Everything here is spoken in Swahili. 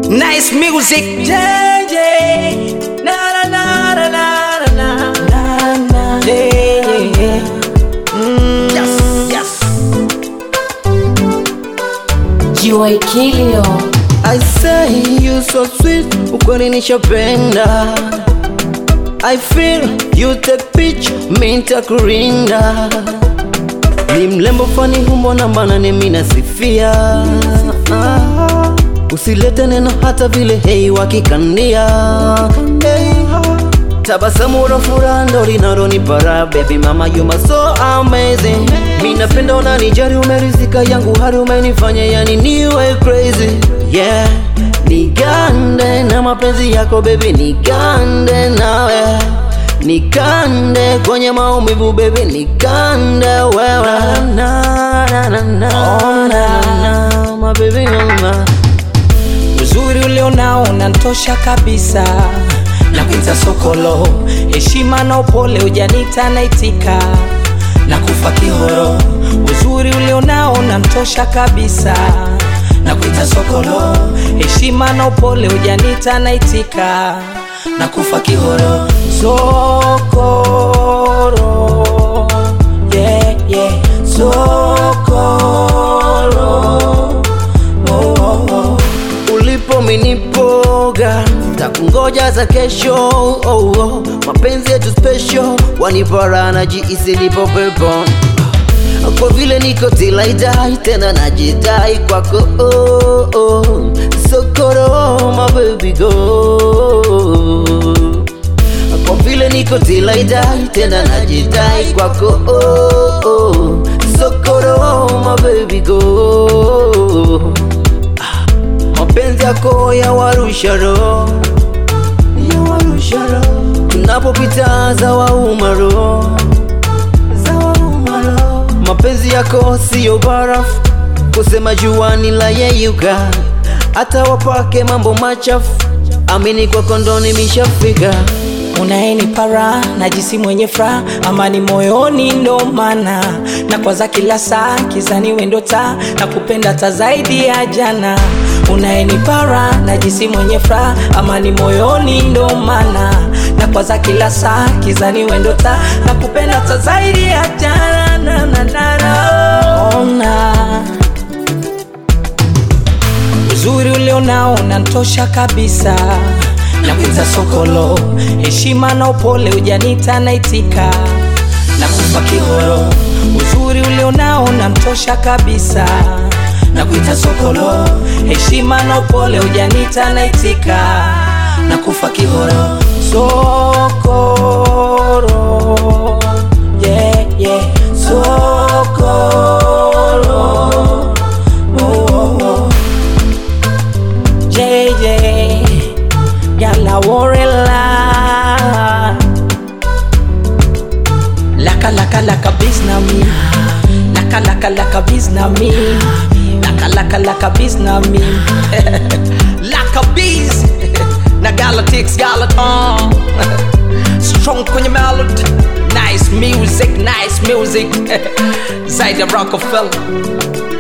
Nice music. JJ. Na na na na na na na na. Yeah, yeah. Mm. Yes, yes. Joy Kilio. I say you so sweet, ukweli nishapenda. I feel you take pitch, mi nitakurinda. Ni mlembo fani humbo na mbana ni mi nasifia. Ah, Usilete neno hata vile hei wakikania. Hey. Tabasamu la furaha ndo linalonipara baby mama you are so amazing. Mi napenda unanijali umerizika yangu hadi umenifanya yani niwe crazy. Yeah, nigande na mapenzi yako baby nigande nawe. Nikande kwenye maumivu baby nikande wewe. Na na na na oh, na na my baby mama. Uzuri ulionao unantosha kabisa na kuita sokolo, heshima na upole ujanita naitika na kufa kihoro. Uzuri ulionao unantosha kabisa na kuita sokolo, heshima na upole ujanita naitika na kufa kihoro. Sokoro, yeah, yeah, sokoro. Oh, oh, oh. ulipo minipoga takungoja za kesho oh, oh. mapenzi yetu special wanipara na jiisi nipo pepo kwa vile niko tilaidai tena najidai kwako oh, oh. sokoro my baby go kwa vile niko tilaidai tena najidai kwako oh, oh. sokoro my baby go mapenzi yako ya warusha roho ya warusha roho tunapopita za wauma roho za wauma roho mapenzi yako siyo barafu kusema juani la yeyuka hata wapake mambo machafu amini kwa kondoni mishafika unayenipara najisi mwenye furaha amani moyoni ndo maana na kwaza kila saa kizani wendo taa na kupenda ta zaidi ya jana unayenipara najisi mwenye furaha amani moyoni ndo maana na kwaza kila saa kizani wendo taa na kupenda ta zaidi ya jana na, na, na, na, ona uzuri ulionao unantosha kabisa na kuita sokolo heshima na upole ujanita naitika na kufa kihoro uzuri ulionao unamtosha kabisa na kuita sokolo heshima na upole ujanita naitika na kufa kihoro sokoro yeah, yeah. sokoro oh, oh, oh. JJ Yala Warela Laka laka laka bizna mi Laka laka laka bizna mi Laka laka laka bizna mi Laka biz Na Galatics Galaton Strong kwenye melody Nice music, nice music Zaidi ya Rockefeller